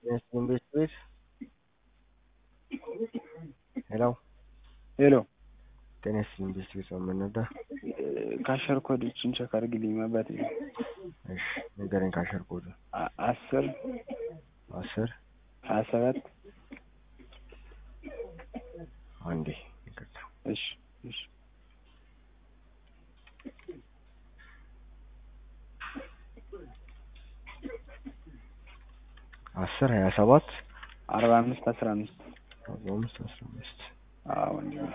Nesrin ቤት ሄሎ ሄሎ ጤና ይስጥልኝ ቤት ቤት ነው የምንወዳ ካሸር ኮዶችን ቸክ አድርግልኝ አባቴ እሺ ንገረኝ ካሸር ኮዱ አ- አስር አስር ሀያ ሰባት አንዴ ይቅርታ እሺ እሺ አስር ሀያ ሰባት አርባ አምስት አስራ አምስት አርባ አምስት አስራ አምስት አዎ ወንድሜ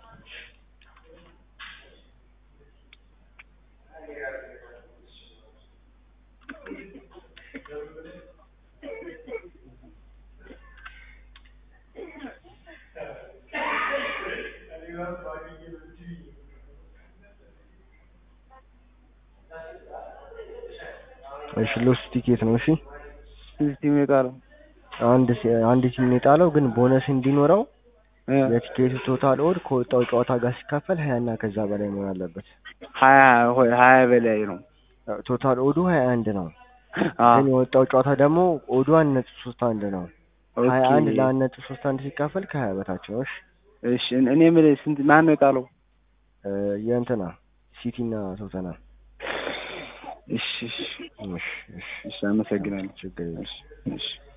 እሺ ሎስት ቲኬት ነው እሺ እዚህ የጣለው አንድ ሲ- አንድ ቲም ነው የጣለው ግን ቦነስ እንዲኖረው እ የቲኬቱ ቶታል ኦድ ከወጣው ጨዋታ ጋር ሲካፈል ሀያ እና ከዛ በላይ መሆን አለበት ሀያ ሆይ ሀያ በላይ ነው ቶታል ኦዱ ሀያ አንድ ነው አ ግን የወጣው ጨዋታ ደግሞ ኦዱ አንድ ነጥብ ሶስት አንድ ነው ሀያ ኦኬ አንድ ለአንድ ነጥብ ሶስት አንድ ሲካፈል ከሀያ በታች ነው እሺ እሺ እኔ የምልህ ስንት ማን ነው የጣለው እ የእንትና ሲቲ እና ቶተና እሺ እሺ እሺ እሺ እሺ አመሰግናለሁ ችግር የለም እሺ እሺ